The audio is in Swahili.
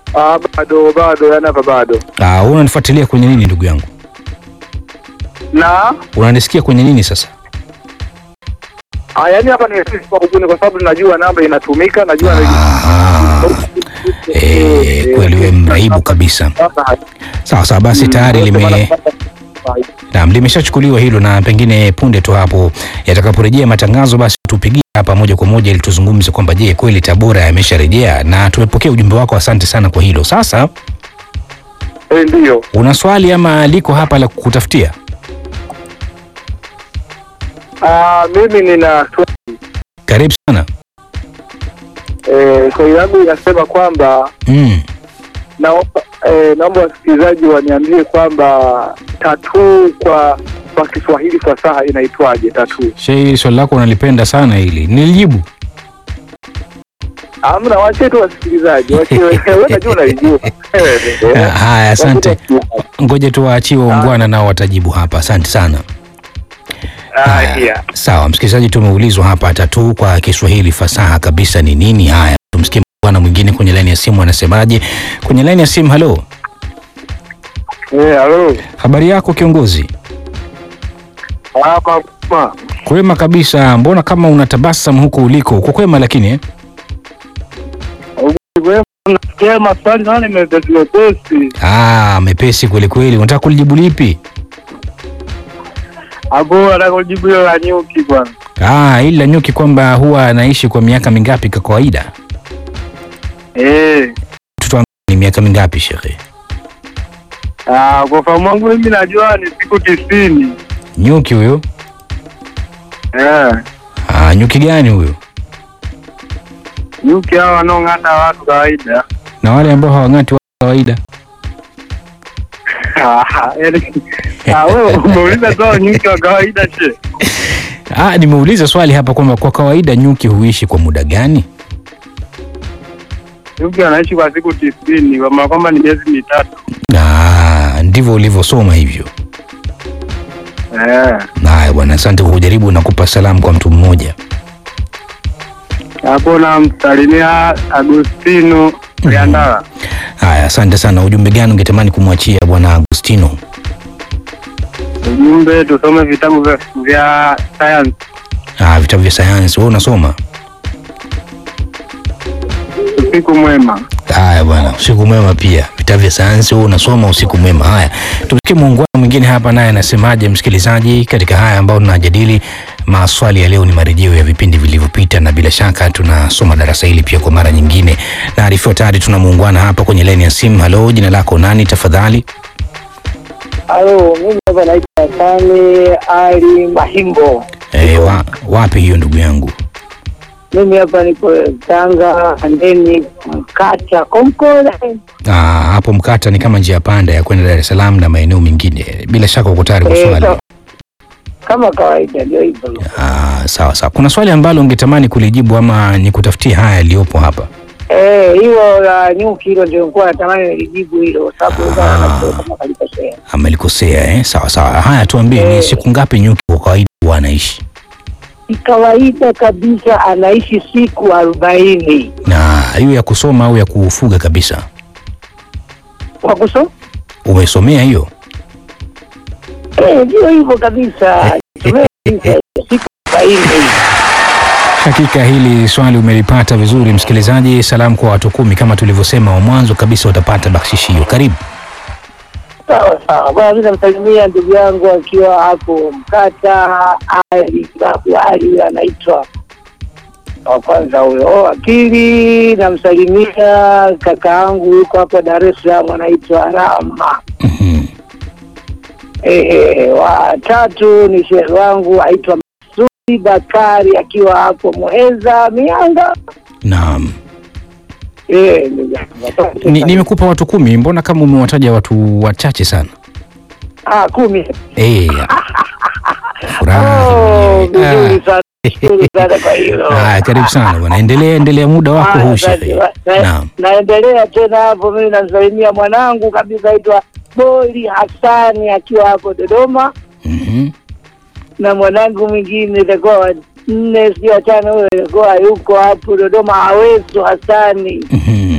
Ah, bado bado, yani hapa bado. Ah, wewe unanifuatilia kwenye nini ndugu yangu? Na Unanisikia kwenye nini sasa? ah, yani hapa ni kwa kubuni, kwa sababu najua namba inatumika, najua Ah, eh, kweli wewe mraibu kabisa. Sawa sawa, basi tayari lime Naam, limeshachukuliwa hilo na pengine punde tu hapo yatakaporejea matangazo, basi tupigie hapa moja kwa moja ili tuzungumze kwamba je, kweli Tabora yamesharejea, na tumepokea ujumbe wako, asante sana kwa hilo. Sasa Eh, ndio. una swali ama liko hapa la kukutafutia? Ah, mimi nina Karibu sana. eh, swali langu inasema kwamba Mm. naomba eh, naomba wasikilizaji waniambie kwamba tatuu kwa kwa Kiswahili fasaha inaitwaje tatuu? Shei, swali lako unalipenda sana hili, nilijibu. Amna, wache tu wasikilizaji, wache wewe unajua unalijua. Ah, Haya, asante. Ngoja tu waachiwe waungwana nao watajibu hapa. Asante sana. Ah, Haya, yeah. Sawa, msikilizaji, tumeulizwa hapa tatuu kwa Kiswahili fasaha kabisa ni nini? Haya, tumsikie bwana mwingine kwenye laini ya simu anasemaje. Kwenye laini ya simu, halo, Eh, halo. habari yako kiongozi? Hapa ma. Kwema kabisa, mbona kama unatabasamu huko uliko? Uko kwema lakini eh? Wewe unasikia maswali nani mepesi mepesi. Ah, mepesi kweli kweli. Unataka kulijibu lipi? Hapo nataka kujibu hilo la nyuki bwana. Ah, ili la nyuki kwamba huwa anaishi kwa miaka mingapi kwa kawaida? Eh. Tutuambie ni miaka mingapi shekhe? Ah, kwa fahamu wangu mimi najua ni siku tisini. Nyuki huyo? Eh. Ah, nyuki gani huyo? Nyuki hao wanaong'ata watu kawaida. Na wale ambao hawang'ati wa kawaida? Ah, yaani ah, wewe umeuliza tu nyuki wa kawaida she. Ah, nimeuliza swali hapa kwamba kwa kawaida nyuki huishi kwa muda gani? Nyuki anaishi kwa siku tisini, kwa maana kwamba ni miezi mitatu. Ah, ndivyo ulivyosoma hivyo. Eh. Haya bwana, asante kwa kujaribu. Nakupa salamu kwa mtu mmoja. Hapo namsalimia Agustino Liandala. Haya, asante sana. Ujumbe gani ungetamani kumwachia bwana Agustino? Ujumbe tusome vitabu vya, vya science. Ah, vitabu vya sayansi. Wewe unasoma? Usiku mwema. Haya bwana, usiku mwema pia. Vitabu vya sayansi wewe unasoma, usiku mwema. Haya, tumsikie muungano mwingine hapa, naye anasemaje, msikilizaji, katika haya ambayo tunajadili. Maswali ya leo ni marejeo ya vipindi vilivyopita, na bila shaka tunasoma darasa hili pia kwa mara nyingine. Naarifiwa tayari tuna muungwana hapa kwenye laini ya simu. Halo, jina lako nani tafadhali? Halo, mimi hapa naitwa Sani Ali Mahimbo. E, wa, wapi hiyo ndugu yangu? Mimi hapa niko Tanga, Andeni, Mkata, Konkole. Ah, hapo Mkata ni kama njia panda ya kwenda Dar es Salaam na maeneo mengine. Bila shaka uko tayari kwa Eh, swali. ka- kama kawaida ndio hivyo. Ah, sawa sawa. Kuna swali ambalo ungetamani kulijibu ama nikutafutie haya yaliyopo hapa? Eh, hilo la nyuki hilo ndio nilikuwa natamani nilijibu hilo kwa sababu Ah. ah. nafikiri kama kalikosea. Amelikosea eh? Sawa sawa. Haya, tuambie ni Eh. siku ngapi nyuki kwa kawaida huwa anaishi? Ni kawaida kabisa anaishi siku arobaini Na hiyo ya kusoma au ya kufuga kabisa? kwa kuso Umesomea hiyo? eh, ndio hivyo kabisa Tumia kabisa, siku arobaini Hakika hili swali umelipata vizuri msikilizaji. Salamu kwa watu kumi kama tulivyosema wa mwanzo kabisa, utapata bakshishi hiyo. Karibu. Sawa sawa, bwana, mimi namsalimia ndugu yangu akiwa hapo Mkata, Ali babu Ali anaitwa wa kwanza huyo. Wa pili namsalimia kaka yangu yuko hapo Dar es Salaam anaitwa Rama. Mhm. Ehe, wa tatu ni shehe wangu aitwa Masudi Bakari akiwa hapo Muheza Mianga. Naam. Eh, ndugu yangu. Ni- Nimekupa watu kumi, mbona kama umewataja watu wachache sana? ah, kumi. Eh. Furahi. Oh, Ah. vizuri sana. Vizuri sana kwa hilo. Haya, karibu sana bwana, endelea endelea, muda wako Ah, huu asante. shehe. Na- Naam. Naendelea tena hapo, mimi namsalimia mwanangu kabisa aitwa Boli Hasani akiwa hapo Dodoma, Mhm. na mwanangu mwingine itakuwa wa nne sijui watano, huyo itakuwa yuko hapo Dodoma, Awesu Hasani. Mhm.